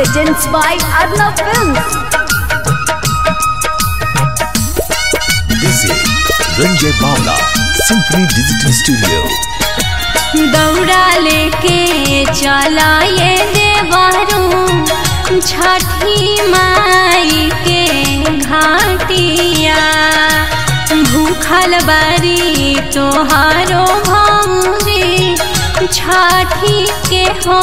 presents by Arnav Films. This is Ranjay Bawla, Symphony Digital Studio. दौड़ा लेके चला ये देवरू छठी माई के घाटिया भूखल बारी तोहारो भौरी छठी के हो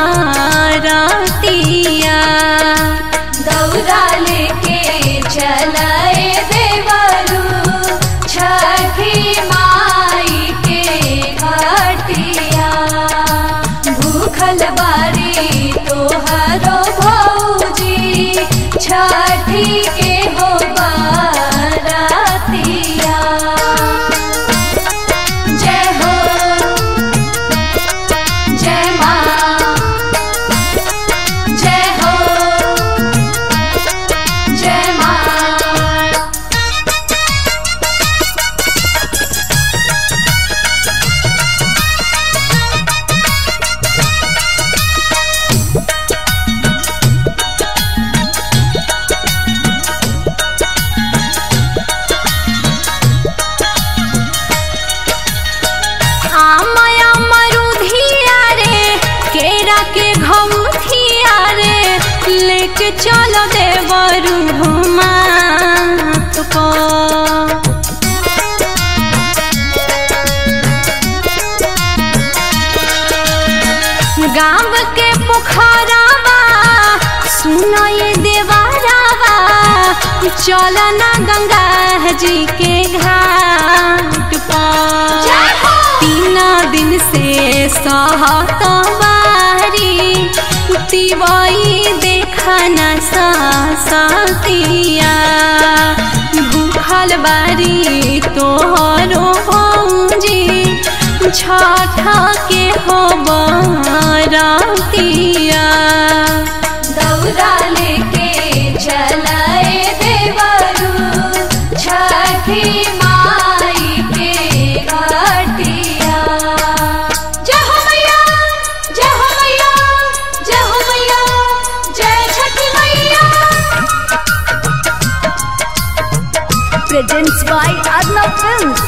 बारतिया दौड़ा लेके चलाए देवरू छठी माई के घाटिया भूखल बारी तोहरो भौजी छठी के हो बारतिया जय हो जय माँ जय हो जय माँ आमया मरुधिया रे केरा के घौथिया रे लेके चलो देवरू माथ पर गाँव के पोखरावा सुनो ये देवारावा चलना गंगा जी के घाट पर तीन दिन से सहत बारी तिवई देखना सतिया भूखल बारी तोहरो भौजी छठ के हो बरतिया दौड़ा लेके चलाए देवरू छठी माई के घाटिया जय हो मैया जय हो मैया जय हो मैया जय छठी मैया Presents by Arnav Films.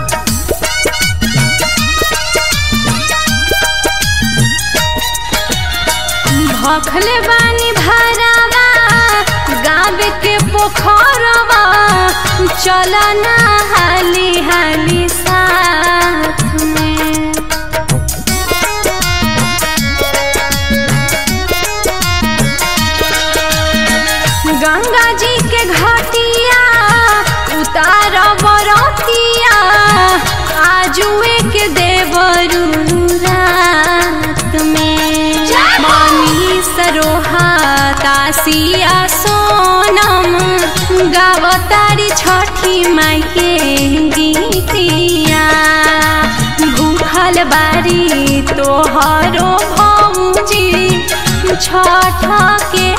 भखल बानी भरावा गाँव के पोखरवा चलना हाली हाली साथ में गंगा जी के घाटिया उतार बरतिया आजुए के देवरू रात में मनी सरोहा तासिया सोनम गावतारी छठी माई के गीतिया भूखल बारी तोहरो भौजी छठ के